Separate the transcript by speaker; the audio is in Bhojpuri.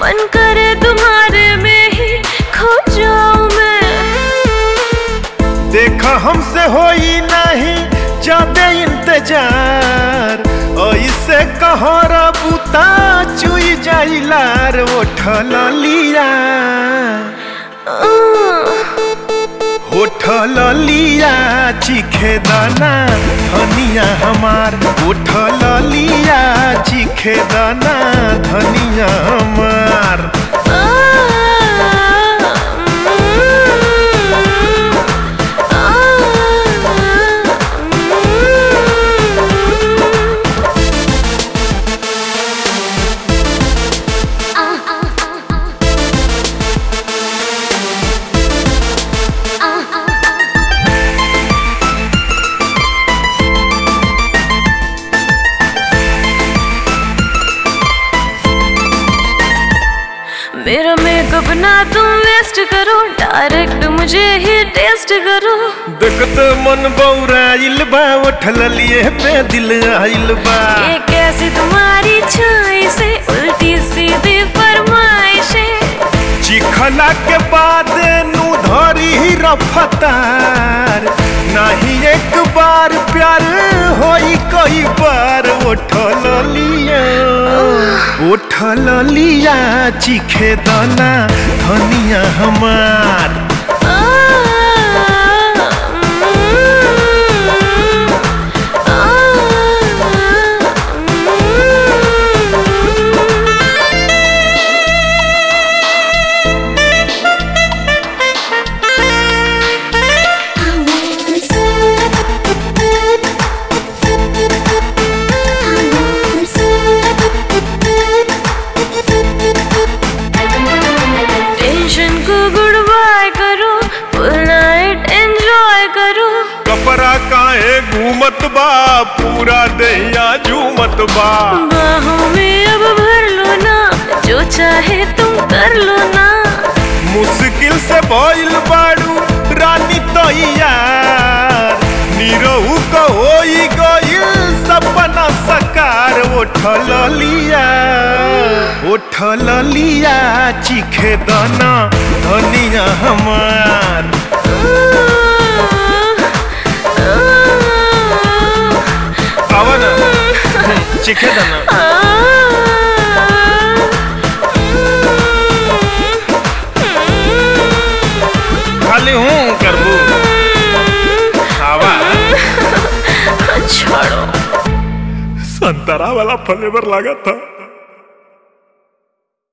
Speaker 1: मन करे तुम्हारे में ही खो जाऊं मैं
Speaker 2: देखा हमसे होई नहीं जादे इंतजार ऐसे कहरा बुता चुई जाइलार उठल लिया उठल लिया चिखे दाना धनिया हमार उठल लिया चिखे दाना धनिया हमार
Speaker 1: मेरा मेकअप ना तुम वेस्ट करो डायरेक्ट मुझे ही टेस्ट करो
Speaker 2: देखत मन बौराइल बा उठल लिए पे दिल आइल बा
Speaker 1: ये कैसी तुम्हारी छाई से उल्टी सीधी फरमाइशें
Speaker 2: चिखला के बाद नु धरी ही रफ्तार नहीं एक बार प्यार होई कई बार उठल लिया उठल लिया चिखे दाना धनिया हमार
Speaker 1: टेंशन को गुड बाय करो फुल नाइट एंजॉय करो
Speaker 2: कपड़ा काहे घूमत बा पूरा दहिया झूमत बा
Speaker 1: बाहों में अब भर लो ना जो चाहे तुम कर लो ना
Speaker 2: मुश्किल से भइल बाड़ू रानी तैयार निरहू को होई गइल सपना सकार उठल लिया उठल लिया चिखे दाना धनिया हमार आवा ना चिखे दाना खाली हूँ करबू आवा
Speaker 1: छोड़ो
Speaker 2: संतरा वाला फ्लेवर लगा था